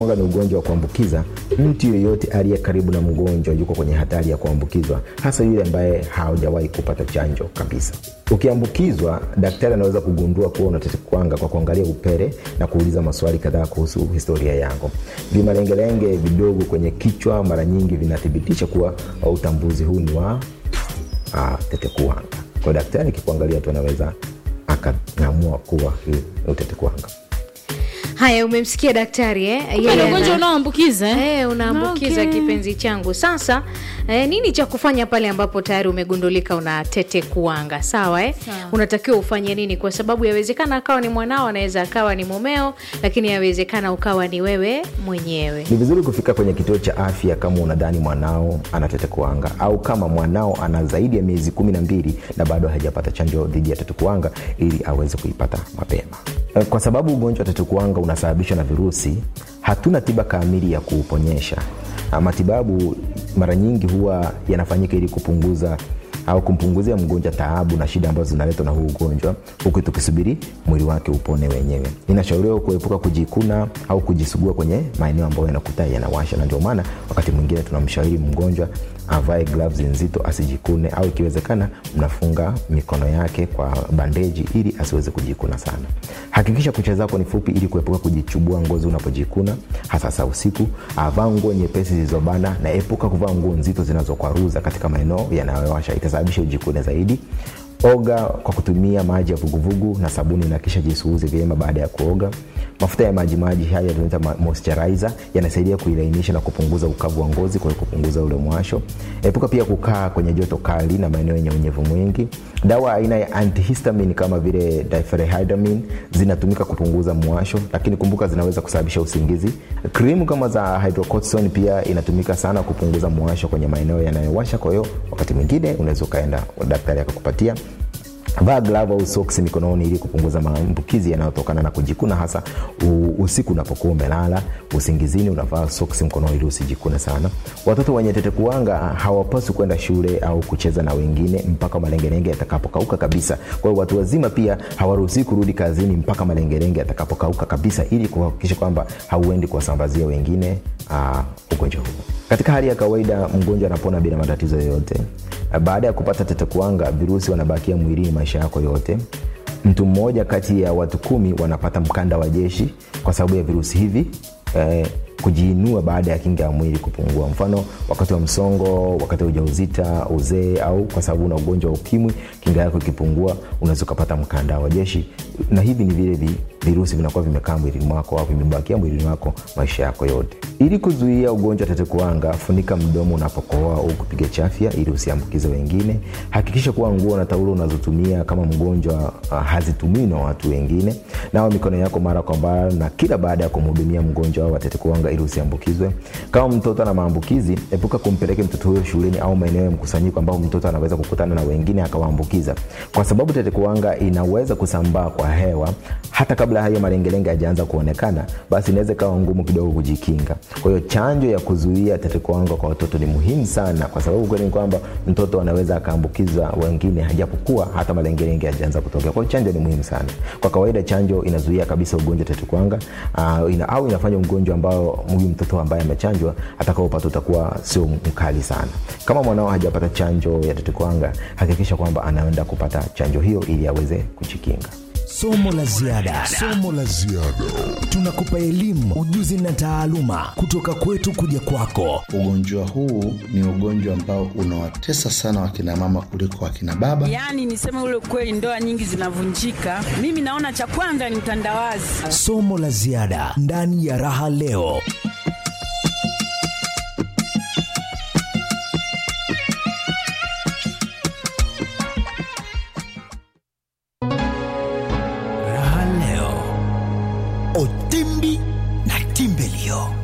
Kuhara ni ugonjwa wa kuambukiza. Mtu yeyote aliye karibu na mgonjwa yuko kwenye hatari ya kuambukizwa, hasa yule ambaye hajawahi kupata chanjo kabisa. Ukiambukizwa, daktari anaweza kugundua kuwa una tetekuwanga kwa kuangalia upele na kuuliza maswali kadhaa kuhusu historia yako. Vimalengelenge vidogo kwenye kichwa mara nyingi vinathibitisha kuwa utambuzi huu ni wa uh, tetekuwanga. Kwa daktari akikuangalia tu anaweza akang'amua kuwa hii ni tetekuwanga. Haya, umemsikia daktari eh? Kumbe Yeye ni ana- ugonjwa unaoambukiza eh? Eh, unaambukiza Okay. kipenzi changu. Sasa eh, nini cha kufanya pale ambapo tayari umegundulika una tete kuanga? Sawa eh? Sawa. Unatakiwa ufanye nini? Kwa sababu yawezekana akawa ni mwanao, anaweza akawa ni mumeo, lakini yawezekana ukawa ni wewe mwenyewe. Ni vizuri kufika kwenye kituo cha afya kama unadhani mwanao ana tetekuwanga au kama mwanao ana zaidi ya miezi kumi na mbili na bado hajapata chanjo dhidi ya tetekuwanga ili aweze kuipata mapema. Eh, Kwa sababu ugonjwa wa tetekuwanga unasababishwa na virusi, hatuna tiba kamili ya kuuponyesha. Ah, Matibabu mara nyingi huwa yanafanyika ili kupunguza au kumpunguzia mgonjwa taabu na shida ambazo zinaletwa na huu ugonjwa huku tukisubiri mwili wake upone wenyewe inashauriwa kuepuka kujikuna au kujisugua kwenye maeneo ambayo yanakuta yanawasha na ndio maana wakati mwingine tunamshauri mgonjwa avae gloves nzito asijikune au ikiwezekana mnafunga mikono yake kwa bandeji ili asiweze kujikuna sana hakikisha kucha zako ni fupi ili kuepuka kujichubua ngozi unapojikuna hasa saa usiku avaa nguo nyepesi zilizobana na epuka kuvaa nguo nzito zinazokwaruza katika maeneo yanayowasha itasababisha ujikune zaidi oga kwa kutumia maji ya vuguvugu na sabuni na kisha jisuuze vyema baada ya kuoga mafuta ya majimaji haya tunaita ma- moisturizer yanasaidia kuilainisha na kupunguza ukavu wa ngozi kwa hiyo kupunguza ule mwasho epuka pia kukaa kwenye joto kali na maeneo yenye unyevu mwingi dawa aina ya antihistamine kama vile diphenhydramine zinatumika kupunguza mwasho lakini kumbuka zinaweza kusababisha usingizi krimu kama za hydrocortisone pia inatumika sana kupunguza mwasho kwenye maeneo yanayowasha kwa hiyo wakati mwingine unaweza ukaenda daktari akakupatia vaa glavu au soksi mikononi ili kupunguza maambukizi yanayotokana na kujikuna hasa u- usiku unapokuwa umelala usingizini unavaa soksi mkononi ili usijikune sana watoto wenye tetekuwanga hawapaswi kwenda shule au kucheza na wengine mpaka malengelenge yatakapokauka kabisa kwa hiyo watu wazima pia hawaruhusii kurudi kazini mpaka malengelenge yatakapokauka kabisa ili kuhakikisha kwamba hauendi kuwasambazia wengine uh, ugonjwa huu katika hali ya kawaida mgonjwa anapona bila matatizo yoyote baada ya kupata tetekuwanga virusi wanabakia mwilini maisha yako yote mtu mmoja kati ya watu kumi wanapata mkanda wa jeshi kwa sababu ya virusi hivi eh, kujiinua baada ya kinga ya mwili kupungua mfano wakati wa msongo wakati wa ujauzita uzee au kwa sababu una ugonjwa wa ukimwi kinga yako ikipungua unaweza ukapata mkanda wa jeshi na hivi ni vile vi, virusi vinakuwa vimekaa mwilini mwako au vimebakia mwilini mwako maisha yako yote ili kuzuia ugonjwa wa tetekuwanga funika mdomo unapokohoa au kupiga chafya ili usiambukize wengine hakikisha kuwa nguo na taulo unazotumia kama mgonjwa uh, hazitumiwi na watu wengine nawa mikono yako mara kwa mara na kila baada ya kumhudumia mgonjwa wa tetekuwanga ili usiambukizwe kama mtoto ana maambukizi epuka kumpeleke mtoto huyo shuleni au maeneo ya mkusanyiko ambapo mtoto anaweza kukutana na wengine akawaambukiza kwa sababu tetekuwanga inaweza kusambaa kwa hewa hata kabla hayo malengelenge hajaanza kuonekana basi inaweza ikawa ngumu kidogo kujikinga kwa hiyo chanjo ya kuzuia tetekuwanga kwa watoto ni muhimu sana kwa sababu kweli ni kwamba mtoto anaweza akaambukiza wengine hajapokuwa hata malengelenge hajaanza kutokea kwa hiyo chanjo ni muhimu sana kwa kawaida chanjo inazuia kabisa ugonjwa tetekuwanga uh, ina, au inafanya mgonjwa ambao huyu mtoto ambaye amechanjwa atakaopata utakuwa sio mkali sana kama mwanao hajapata chanjo ya tetekuwanga hakikisha kwamba anaenda kupata chanjo hiyo ili aweze kujikinga somo la ziada somo la ziada tunakupa elimu ujuzi na taaluma kutoka kwetu kuja kwako Ugonjwa huu ni ugonjwa ambao unawatesa sana wakina mama kuliko wakina baba. Yaani niseme ule ukweli, ndoa nyingi zinavunjika. Mimi naona cha kwanza ni utandawazi. somo la ziada ndani ya raha leo raha leo otimbi na timbelio